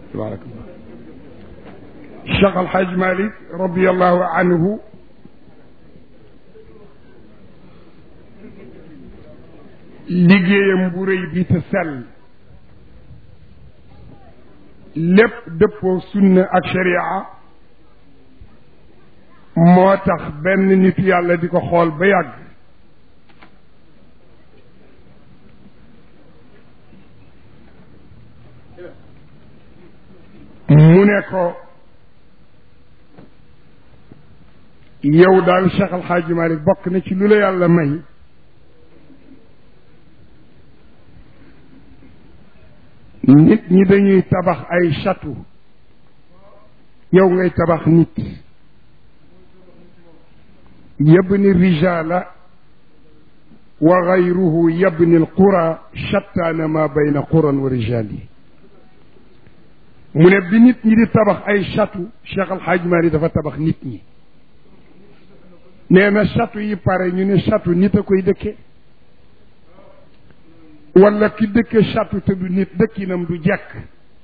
tabarakallah Cheikh Al Hadj Malick radiallahu anhu liggéeyam bu rëy bi te sell lépp dëppoo sunna ak sharia moo tax benn nitu yàlla di ko xool ba yàgg mu ne ko yow daal Cheikh Al Hadj Malick bokk na ci lu la yàlla may nit ñi dañuy tabax ay château yow ngay tabax nit yabni rijala wa gayruhu yabni alqura shattaana ma bayna quran wa rijali mu ne bi nit ñi di tabax ay château Cheikh Al Hadj Malick dafa tabax nit ñi nee na château yi pare ñu ne château nit a koy dëkke wala ki dëkke château te du nit dëkkinam du jekk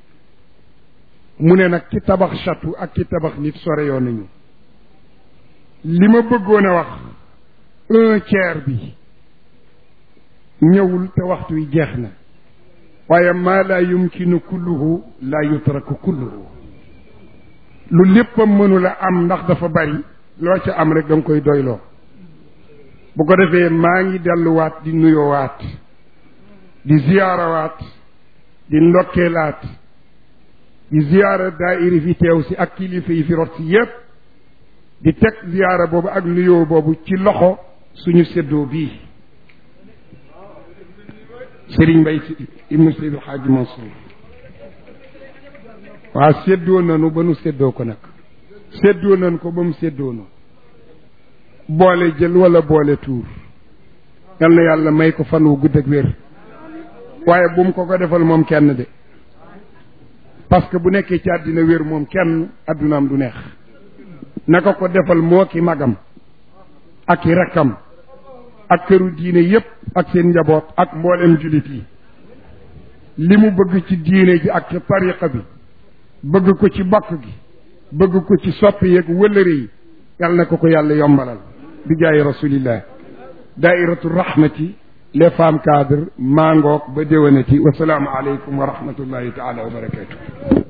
mu ne nag ki tabax château ak ki tabax nit sore yoon nañu li ma bëggoon a wax un tiers bi ñëwul te waxtu wi jeex na waaye maa laa yumkinu kulluhu laa yutraku kulluhu lu léppam mënula am ndax dafa bari loo ca am rek da nga koy doyloo bu ko defee maa ngi delluwaat di nuyoowaat di ziyaarawaat di ndokkeelaat di ziyaara daayiri fi teew si ak kilifa yi fi rot si yépp di teg ziyaara boobu ak nuyoo boobu ci loxo suñu séddoo bii Serigne Mbaye si ibnu Seydi El Hadji Mansour waaw séddoo nanu ba nu séddoo ko nag séddoo nañ ko ba mu séddoo na boole jël wala boole tuur yal na yàlla may ko fan wu gudd ak wér waaye bu mu ko ko defal moom kenn de parce que bu nekkee ci àddina wér moom kenn addunaam du neex naka ko defal moo ki magam ak i rakkam ak këru diine yépp ak seen njaboot ak mboolem jullit yi li mu bëgg ci diine ji ak ci tariqa bi bëgg ko ci bokk gi bëgg ko ci soppi yeeg wëllëre yi yàlla na ko ko yàlla yombalal bi jaay rasulillah daairatu rahmati les femmes cadres mangook ba déwénati wasalaamu aleykum wa rahmatullahi taala wa barakatuh